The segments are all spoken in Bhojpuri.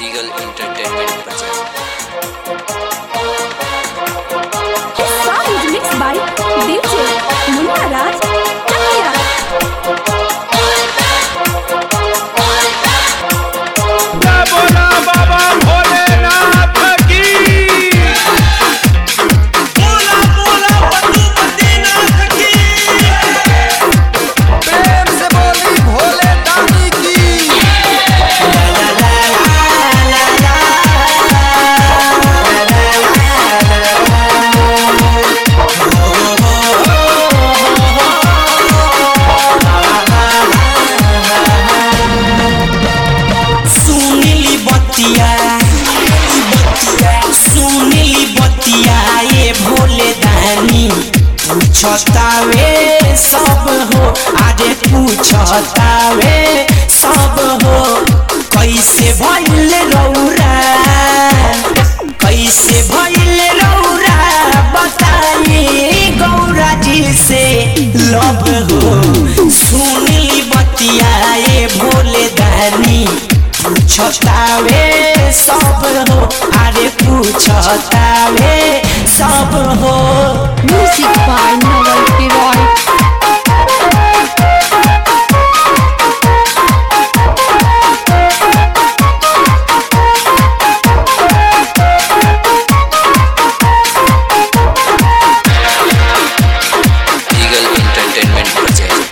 Eagle Entertainment presents. This song is mixed by DJ Munna Raj Chakia. बोला बाबा भोलेनाथ की बोला बोला पशुपतिनाथ की प्रेम से बोली भोले दानी की सुनिली बतिया सुनिली बतिया ये भोले दानी पूछतावे सब हो अरे पूछतावे सब हो कैसे भइल रौरा कैसे भइल रौरा बताई गौरा जी से लब हो सुनिली बतिया ये भोले दानी पूछतावे सब हो अरे पूछतावे सब हो Music by Noel Piroy. Eagle Entertainment presents.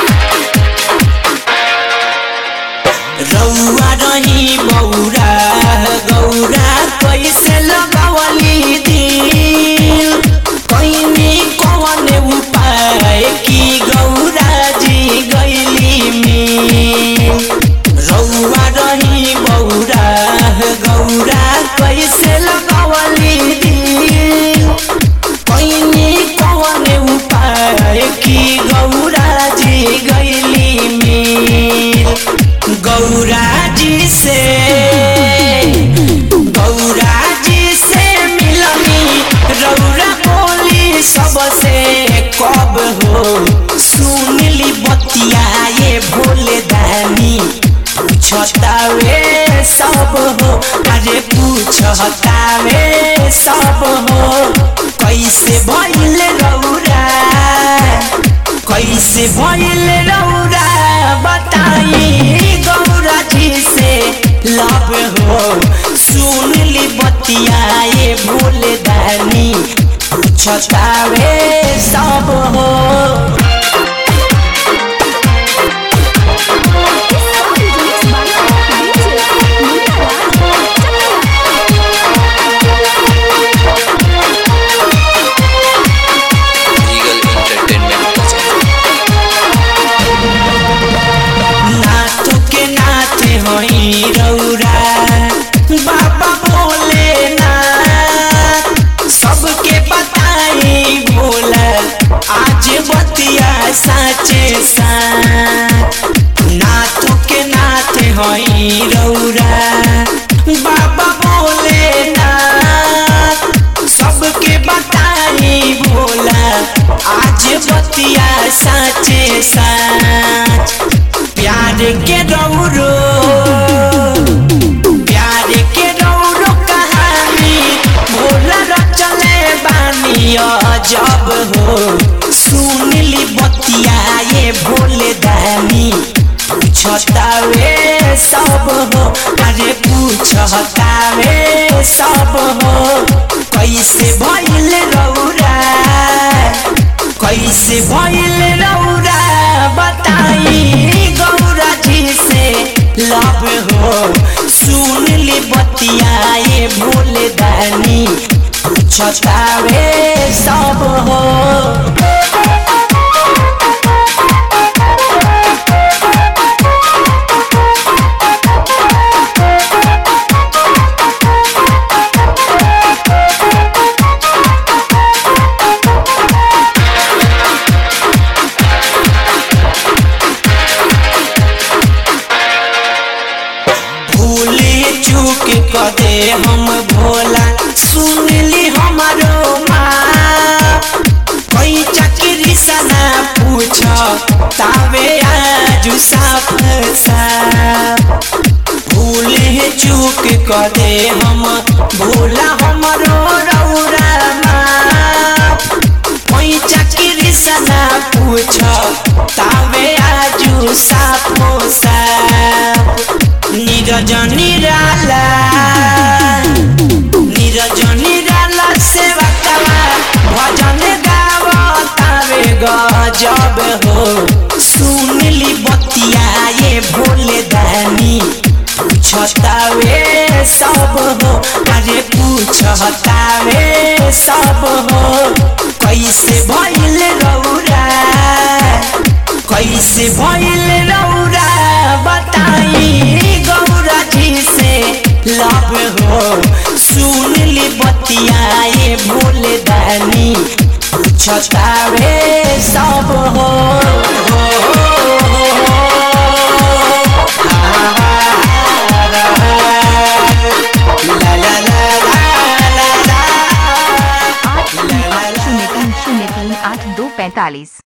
रौआ रही बौरा गौरा कैसे लगावली दिल कैनी कौन उपाय की गौरा जी गैली में रौआ रही बौरा गौरा कैसे लगावली दिल कैनी कौन उपाय की गौरा जी गैली में गौरा जी से गौरा जी से मिलनी रौरा बोली सबसे कब हो सुनली बतिया ये भोले दानी पूछतावे सब हो अरे पूछतावे सब हो कैसे भइल रौरा कैसे भइल रौरा बताई गौरा जी से लब हो सुनली बतिया ये भोले दानी पूछतावे सब हो This song is mixed by DJ Munna Raj Chakia. Eagle Entertainment presents. नाथ के नाथ होई रौरा बाबा भोले नाथ सबके बताई भोला आज बतिया साचे साथ नाथ के नाथ होई रौरा बाबा भोले नाथ सबके बताई भोला आज बतिया साचे साच प्यार के रौरो प्यार के रौरो कहानी भोला रचले बानी जब हो सुनली बतिया ये भोले दानी पूछतावे सब हो अरे पूछतावे सब हो कैसे भइल रौरा कैसे भइल रौरा बताई गौरा जी से लब हो सुनली बतिया ये भोले दानी पूछतावे सब हो भूली चूक कदे हम भोला सुनली हमारो माँ कोई चक्री सना पूछ तावे आज साफ साफ भूल चूक कदे हम भूला हमरो रौरा माफ कोई चक्री सना पूछ तावे आजू साफो साफ नीरज निराला नीरज निराला सेवा कला भजन गावतावे गजब हो सुनली बतिया ये भोले दानी पूछतावे सब हो अरे पूछतावे सब हो कैसे भइल रौरा कैसे भइल रौरा बताई गौरा जी से लब हो सुन ली बतियाए भोले दानी पूछतावे सब हो ला ला ला ला ला ला आठ तीन आठ शून्य तीन शून्य तीन आठ दो पैंतालीस